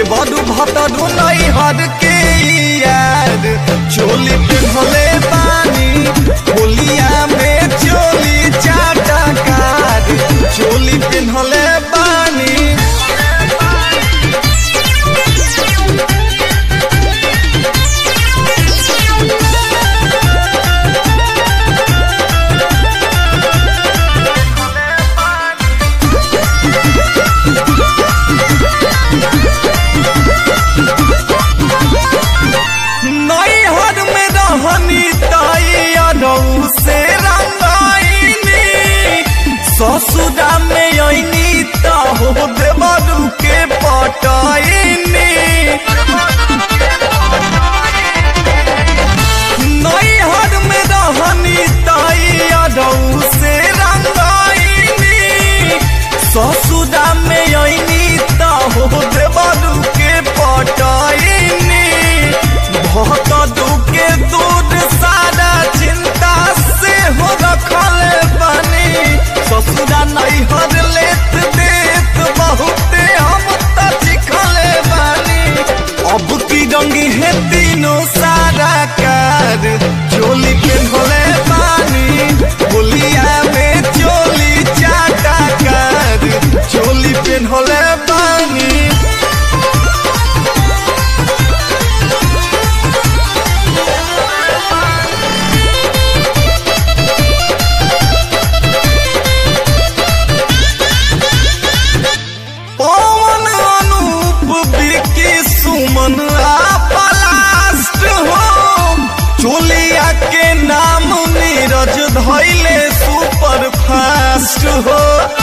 देवरु भतरु नहीं हर के यार चोली पिन्हले बानी होलिया में चोली चाटा कार चोली पिन्हले बानी नैहर में रहनी तैयारऊ से रंगाइनी ससुरा में अइनी त हो देवरू के पटाइनी नैहर में रहनी तैयारऊ से रंगाइनी ससुरा में अइनी त हो देवरू के पटाइनी बहुत दुखे दूर सारा चिंता से हो रखल बनी ससुरा नहीं हर लेत देत बहुते हम त चिखल बनी अब की रंगी है तीनों सारा कार चोली के धोले पानी बोलिया में चोली चाटा कार चोली पे धोले पानी पवन अनूप विकी सुमन आ पलास्ट हो चोलिया के नाम नीरज धैले सुपर फास्ट हो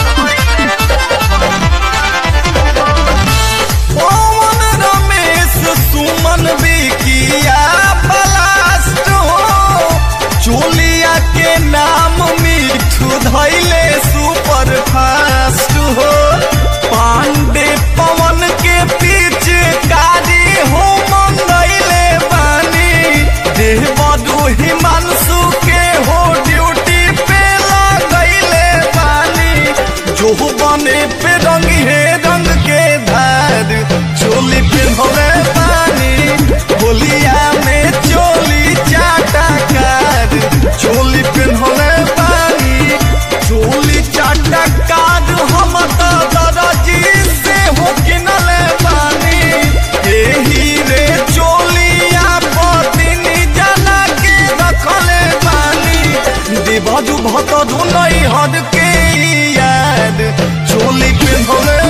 पवन रमेश सुमन विकी आ पलास्ट हो चोलिया के नाम मिठू धैले सुपर फास्ट हो पांडे पवन के पीछे कारी हो मंगैले बानी देह बदू हिमांशु के हो ड्यूटी पे लगैले बानी जो बने पे रंग है रंग के धार चोली पे भले पानी होलिया में चोली चाटा कार चोली पे भले पानी चोली चाटा कार हम तो दरजी से हो किनले बानी एही रे चोलिया पतिनी जना के रखले बानी देवदु भतदु नहीं हद के याद चोली पे भले